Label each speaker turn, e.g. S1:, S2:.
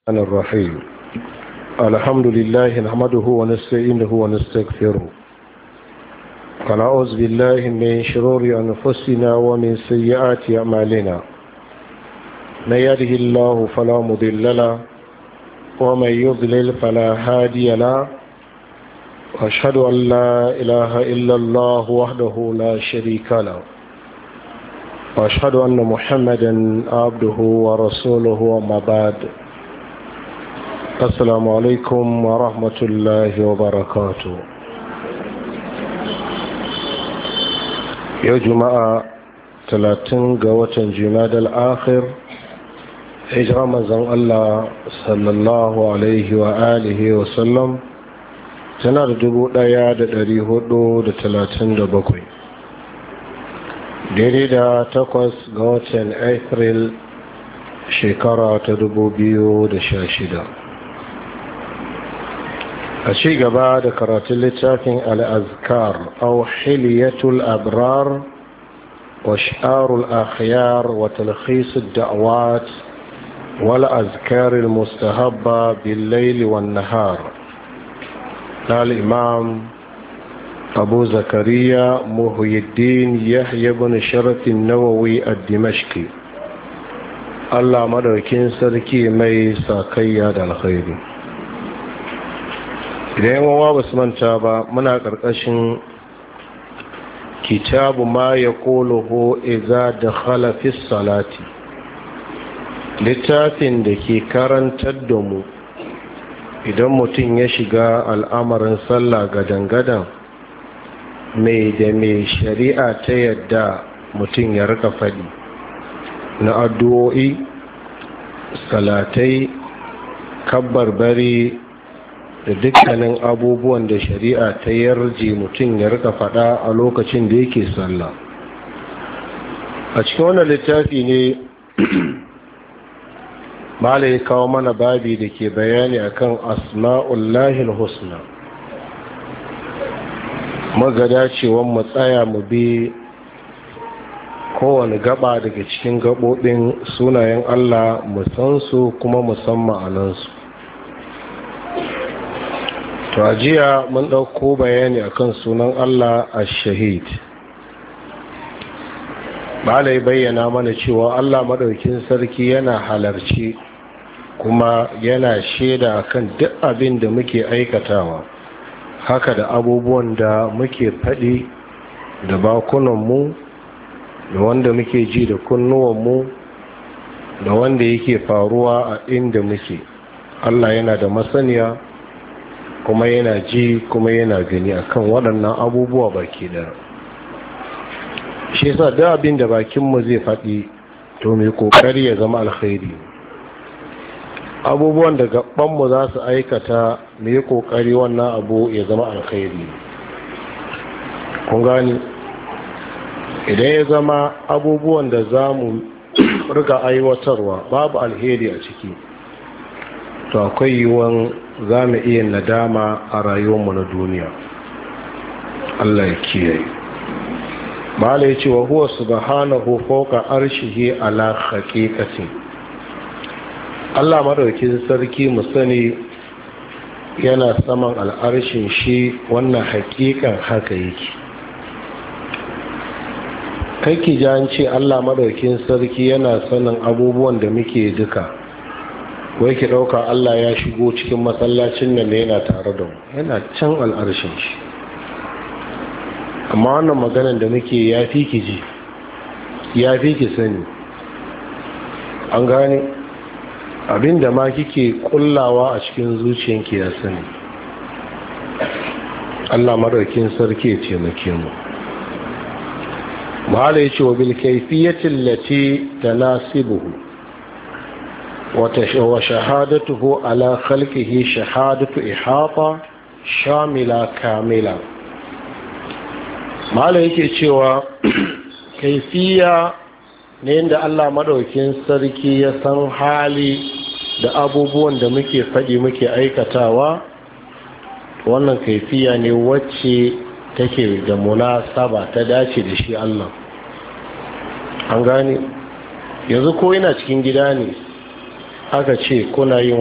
S1: الرحيم الحمد لله نحمده ونستعينه ونستغفره ونعوذ بالله من شرور أنفسنا ومن سيئات أعمالنا من يهده الله فلا مضل له ومن يضلل فلا هادي له واشهد ان لا اله الا الله وحده لا شريك له واشهد ان محمدا عبده ورسوله وما بعد السلام عليكم ورحمه الله وبركاته يا جماعه 30 ga watan jimadal akhir hijira manzon Allah sallallahu alaihi wa alihi wa sallam tana da dubu ɗaya da dari hudu da talatin da bakwai daidai da takwas ga watan april shekara ta dubu biyu da sha shida a ci gaba da karatun littafin al'azkar au hiliyatul abrar wa sha'arul akhyar wa talkhisud da'awat wal azkaril mustahabba bil laili wan nahar الإمام أبو زكريا محي الدين يحيى بن شرف النووي الدمشقي الله مدركين سركي مي ساكيا دا الخير idan yawan ba su manta ba muna ƙarƙashin kitabu ma ya ƙoloho iza da halafis salati littafin da ke karantar da mu idan mutum ya shiga al'amarin sallah gadan-gadan mai da mai shari'a ta yadda mutum ya rika faɗi na addu'o'i salatai kabbarbari da dukkanin abubuwan da shari'a ta yarje mutum ya rika faɗa a lokacin da yake sallah a cikin wannan littafi ne mala ya kawo mana babi da ke bayani akan asma'ullahi husna magada cewa mu tsaya mu bi kowane gaba daga cikin gabobin sunayen Allah mu san su kuma mu san ma'anansu to ajiya mun ɗauko bayani akan sunan Allah a shahid Malai bayyana mana cewa Allah maɗaukin sarki yana halarci kuma yana shaida kan duk abin da muke aikatawa haka da abubuwan da muke faɗi da bakunanmu da wanda muke ji da kunnuwanmu da wanda yake faruwa a inda muke Allah yana da masaniya kuma yana ji kuma yana gani akan waɗannan abubuwa baki da shi yasa duk abin da bakinmu zai faɗi to mai ƙoƙari ya zama alkhairi abubuwan da gabanmu za su aikata mu yi kokari wannan abu ya zama alkhairi kun gani idan ya zama abubuwan da za mu riga aiwatarwa babu alheri a ciki to akwai yiwuwan za mu iya nadama a rayuwarmu na duniya allah ya kiyaye mala ya ce wa huwa subhanahu fawqa arshihi ala haqiqatin Allah madaukin sarki mu sani yana saman al'arshin shi wannan hakikan haka yake kake ji an ce Allah madaukin sarki yana sanin abubuwan da muke duka wai ki ɗauka Allah ya shigo cikin masallacin nan yana tare da mu yana can al'arshin shi amma wannan maganan da muke ya fi ki ji ya fi ki sani an gane abinda ma kike kullawa a cikin zuciyanki ya sani Allah madaukin sarki ya taimake mu mahala yace wa bil kayfiyatin lati tanasibuhu wa shahadatuhu ala khalqihi shahadatu ihata shamila kamila mahala yake cewa kaifiya ne yadda Allah madaukin sarki ya san hali da abubuwan da muke faɗi muke aikatawa wannan kaifiya ne wacce take da munasaba ta dace da shi Allah an gane yanzu ko yana cikin gida ne aka ce kuna yin